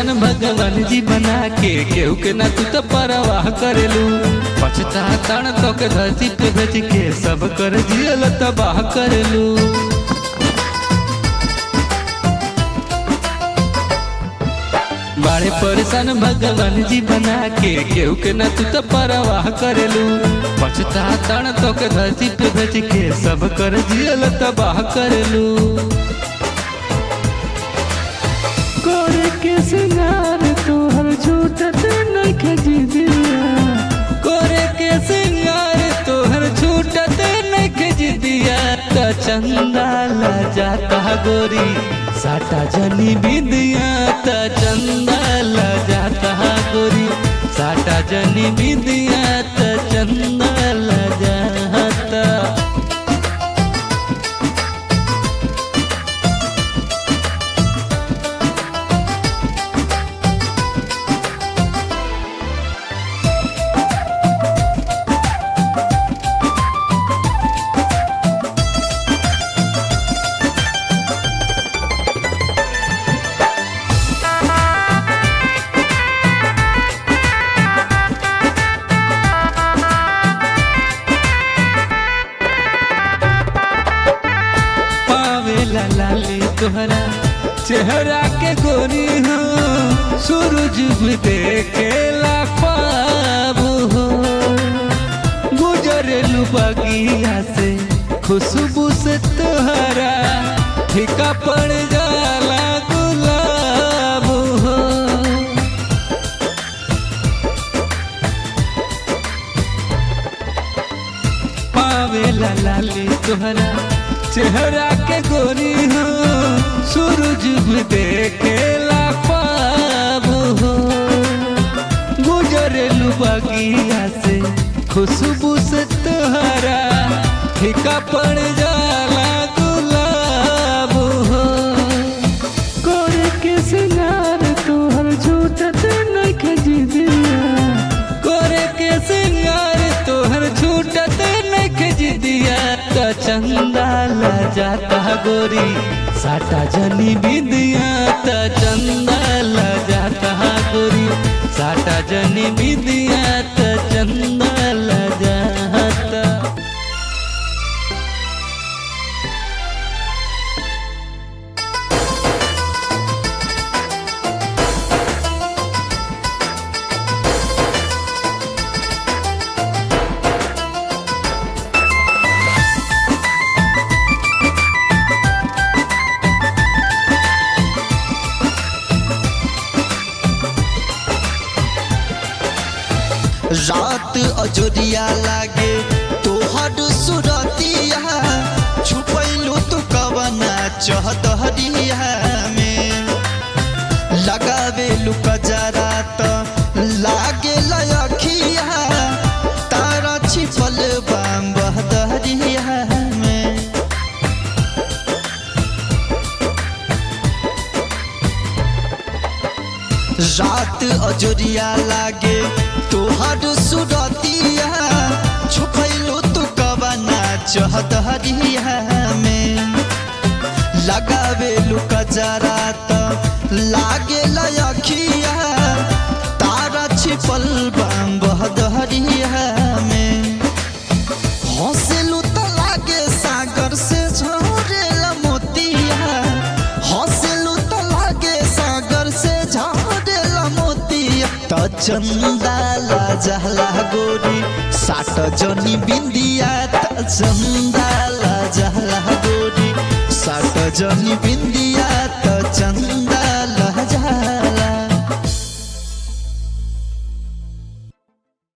परेशान भगवान जी बना के केहू के ना तू तो परवाह करेलू पछता तण तो के धरती पे भेज के सब कर जियल तबाह करेलू बड़े परेशान भगवान जी बना के केहू के ना तू तो परवाह करेलू पछता तण तो के धरती पे भेज के सब कर जियल तबाह करेलू करे के सिंगार तोहर छूटत नइखे जिदिया कोरे के सिंगार तोहर छूटत नइखे जिदिया त चंदा ला जाता गोरी साटा जनी बिंदिया त चंदा ला जाता गोरी साटा जनी बिंदिया त चंदा ला जाता पावेला लाली तोहरा चेहरा के गोरी हो सूरज भी देखेला ख्वाब हो गुजरेलू बगिया से खुशबू से तोहरा फीका पड़ जाला गुलाब हो पावेला लाली तोहरा चेहरा के गोरी हो सूरज भी देखेला ख्वाब हो गुजरेलू बगिया से खुशबू से तोहरा फीका पड़ जाला गुलाब हो करे के सिंगार तोहर छूटत नइखे जिदिया कोरे के सिंगार तोहर छूटत नइखे जिदिया त चंदा ला जाता गोरी साटा जनी बिंदिया त चंदा ला जाता गोरी साटा जनी बिंदिया त चंदा ला जाता रात अजोरिया लागे तोहर सुरतिया छुपैलू तू कवना चहदहरिया में लगावे लुकजरा त लागे लयखिया तारा छिपल बाम बहदहरिया में रात अजोरिया लागे तोहर सुरतिया छुपैलो तू कवना चहदहरिया में लगावे लुकजरा त लागे लयखिया तारा छिपल बाम बहदहरिया में हंसलू त लागे सागर से झरेला मोतिया हंसलू त लागे सागर से झरेला मोतिया त चंदा ला जहला गोरी साट जनी बिंदिया त चंदा ला जहला गोरी साट जनी बिंदिया